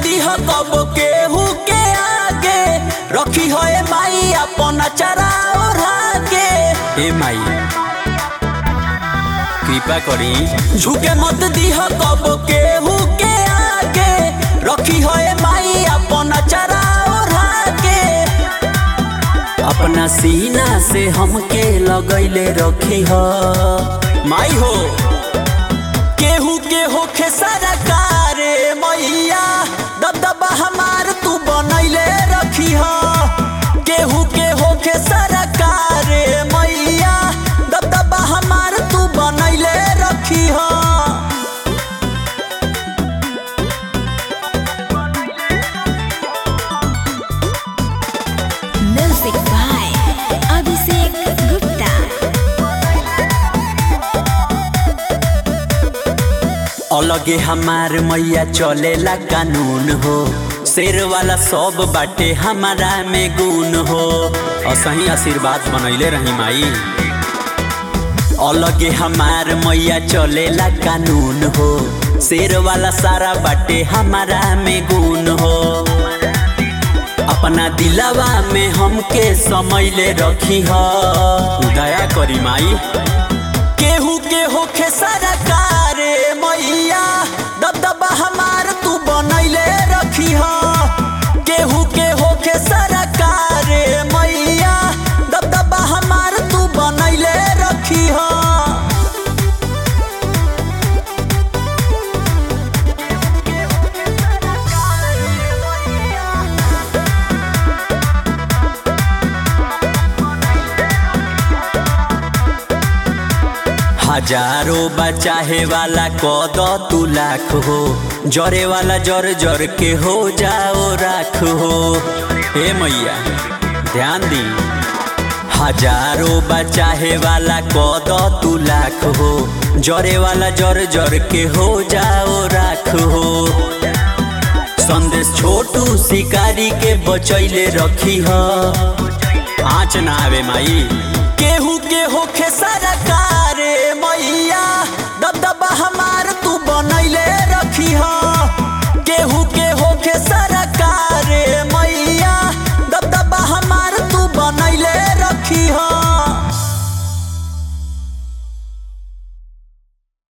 दीह कब केहू के आगे रखी हो ए माई अपन चरा ओढ़ागे ए माई कृपा करी झुके मत दीह कब केहू के आगे रखी हो ए माई अपन चरा ओढ़ागे अपना सीना से हमके लगैले रखी हो माई हो केहू के होखे सारा कारे मैया दबदबा हमार तू बनैले रखी हो केहू के होखे सारा कारे मैया दबदबा हमार तू बनैले रखी हो Music by Abhishek Gupta. अलगे हमार मैया चलेला कानून हो शेर वाला सब बाटे हमारा में गुण हो असही आशीर्वाद बनैले रही माई अलगे हमार मैया चलेला कानून हो शेर वाला सारा बाटे हमारा में गुण हो अपना दिलवा में हमके समैले रखी हो दया करी माई केहू के होखे सारा कारे मैया दबदबा हमार तू बनैले रखी हो केहू के होखे सारा कारे मैया दबदबा हमार तू बनैले रखी हो हजारों बचाहे वाला कद तू लाख हो जरे वाला जर जर के हो जाओ राख हो हे मैया ध्यान दी हजारों बचाहे वाला कद तू लाख हो जरे वाला जर जर के हो जाओ राख हो संदेश छोटू शिकारी के बचैले रखी हो आँच ना आवे माई केहू के होखे सारा